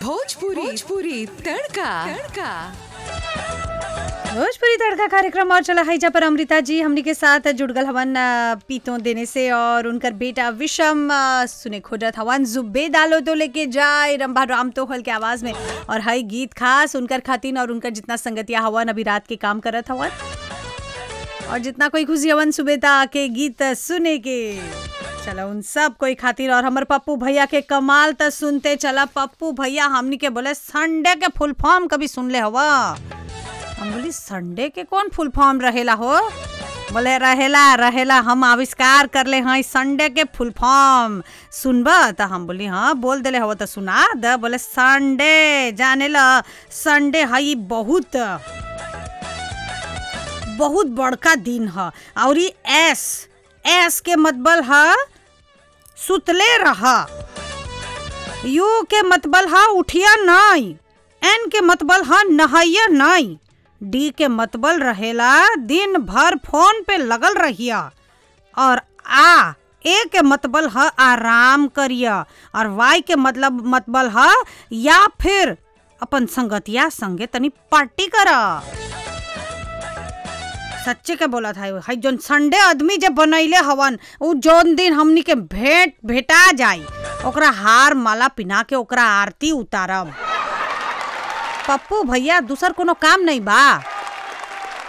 भोजपुरी भोजपुरी तड़का तड़का भोजपुरी तड़का कार्यक्रम और चला है पर अमृता जी हमनी के साथ जुड़ गल हवन अ, पीतों देने से और उनकर बेटा विषम अ, सुने खोजत हवन जुब्बे डालो तो लेके जाए रंभा राम तोहल के आवाज में और हई गीत खास उनकर खातिन और उनकर जितना संगतिया हवन अभी रात के काम करत हवन और जितना कोई खुशी हवन सुबेता के गीत सुने के चलो उन सब कोई खातिर और हमर पप्पू भैया के कमाल त सुनते चला पप्पू भैया हमनी के बोले संडे के फुल फॉर्म कभी सुन ले हवा हम बोली संडे के कौन फुल फॉर्म रहेला हो बोले रहेला रहेला हम आविष्कार कर ले हैं संडे के फुल फॉर्म सुनब त हम बोली हाँ बोल देले हो तो सुना द बोले संडे जाने ला संडे हई बहुत बहुत बड़का दिन ह और ई एस एस के मतलब ह सुतले रहा यू के मतबल हा उठिया नहीं एन के मतबल हा नहाइया नहीं डी के मतबल रहेला दिन भर फोन पे लगल रहिया और आ ए के मतबल ह आराम करिया और वाई के मतलब मतबल ह या फिर अपन संगतिया संगे तनी पार्टी करा सच्चे के बोला था हई जोन संडे आदमी जब बनैले हवन उ जोन दिन हमनी के भेंट भेटा जाई ओकरा हार माला पिना के ओकरा आरती उतारब पप्पू भैया दूसर कोनो काम नहीं बा